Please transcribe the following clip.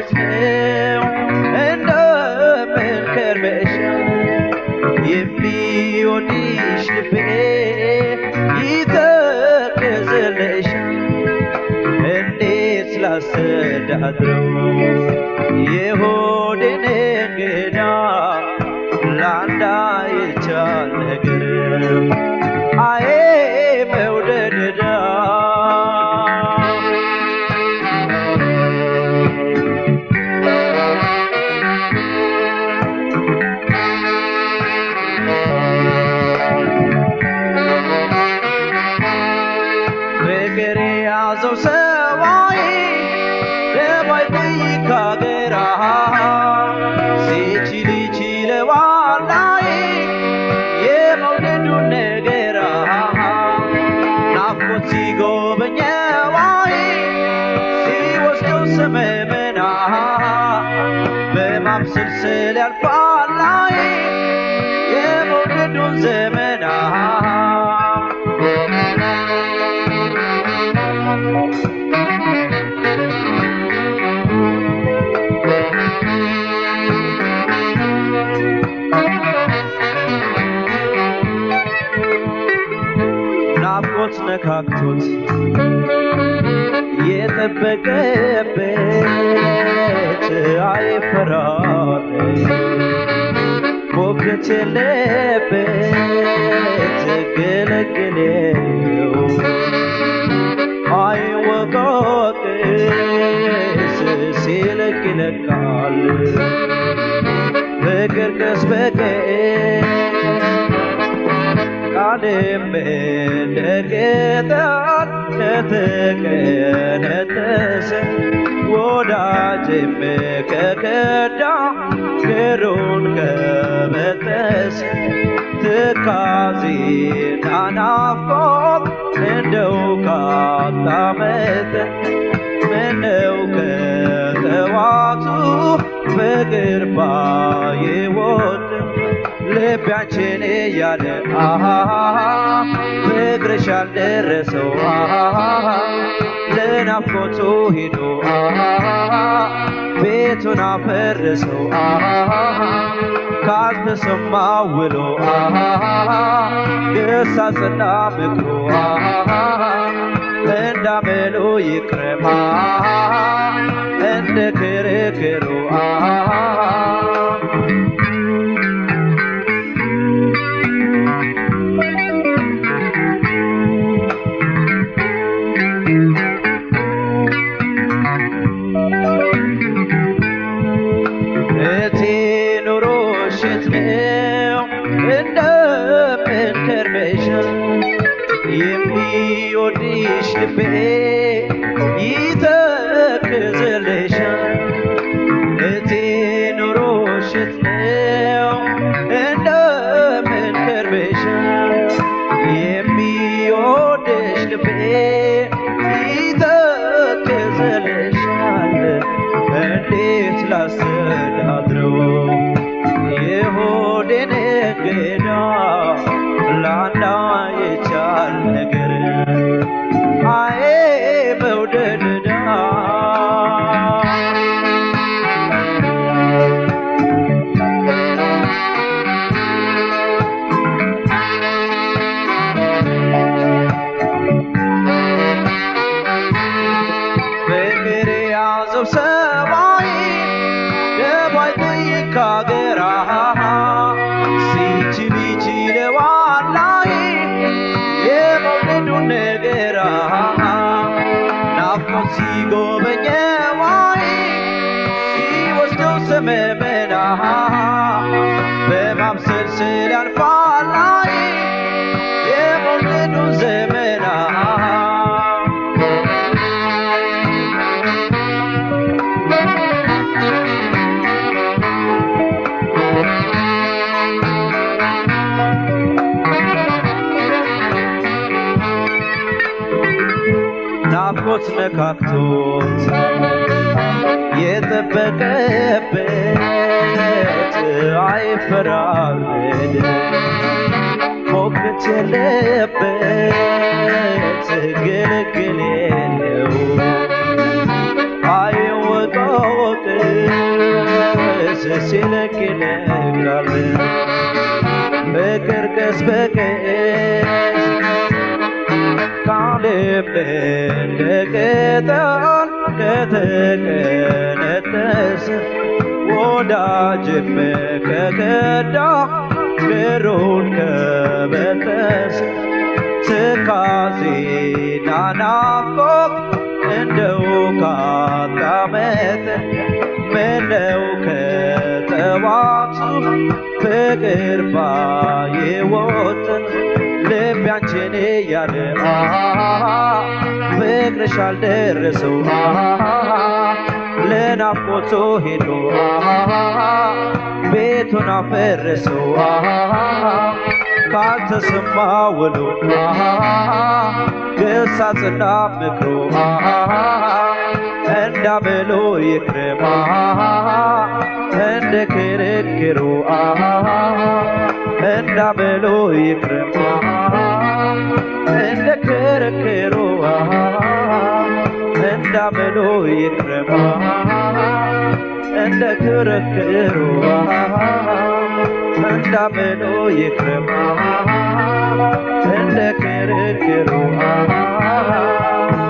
ውሸት ነው እንደምን ከርመሻል የሚወድሽ ልቤ ይተክዝልሻል እንዴት ላስተዳድረው የሆዴን እንግዳ ላንዳ ይቻል ነገር አዬ መውደድ ዕዳ ፍቅር የያዘው ሰዋይ ደባይ ጠይቅ ሀገራ ሲችል ይችለዋላይ የመውደዱን ነገራ ናፍቆት ሲጎበኘዋይ ሲወስደው ሰመመና በማብሰልሰል ያልፋላይ የመውደዱን ዘመና ናፍቆት ነካክቶት የጠበቀበት አይፈራር ሞገት የለበት ገለገለው አይወቃቅስ ሲለቅ ይለቃል ፍቅር ቀስ በቀስ ቃልም እንደገጣል ከተቀነጠሰ ወዳጅም ከከዳ ክሩን ከበጠሰ ትካዜና ናፍቆት እንደው ካጣመጠ ምነው ከተዋቱ ፍቅር ባይወድ ልባችን እያለ አሃ ፍቅርሽ አልደረሰው አሃ ለናፍቆቱ ሄዶ አሃ ቤቱን አፈረሰው አሃ ካልተሰማ ውሎ አሃ ግሳጽና ምክሩ አሃ እንዳመሉ ይቅረማ እንደ ክርክሩ አሃ እቴ ኑሮ ሽት ነው እንደምን ከርመሻል የሚወድሽ ልቤ ይተክዝልሻል እቴ ኑሮ ሽት ነው እንደምን ከርመሻል የሚወድሽ ልቤ ይተክዝልሻል እንዴት ላስተዳድረው የሆዴን እንግዳ ላንዳ የቻል ነገር አዬ መውደድ ዕዳ ፍቅር የያዘው ሰማይ ደባይ ጠይቅ ሀገራ ሲችል ይችለዋላይ የመውደዱን ነገራ ናፍቆት ሲጎበኘዋይ ሲወስደው ሰመመና በማብሰልሰል ያልፋላይ የመውደዱን ዘመና ናፍቆት ነካክቶት የጠበቀበት አይፈራረድ ሞገት የለበት ግልግል የለው አይወጣው ሞቅስ ሲለቅ ይነጋል ፍቅር ቀስ በቀስ ካለም እንደ ቅጠል ከተቀነጠሰ ወዳጅም ከከዳ ክሩን ከበጠሰ ትካዜና ናፍቆት እንደው ካጣመጠ ምነው ከጠዋቱ ፍቅር ባይወጥን ልቤ አንቺን እያለ ፍቅርሽ አልደረሰው ለናፍቆቱ ሄዶ ቤቱን አፈረሰው ካልተሰማ ውሎ ግሳጽና ምክሮ እንዳበሎ ይክረማ እንደ ክርክሩ እንዳበሎ ይክረማ እንደ ክርክሩ እንዳበሎ ይክረማ እንደ ክርክሩ እንዳበሎ ይክረማ እንደ ክርክሩ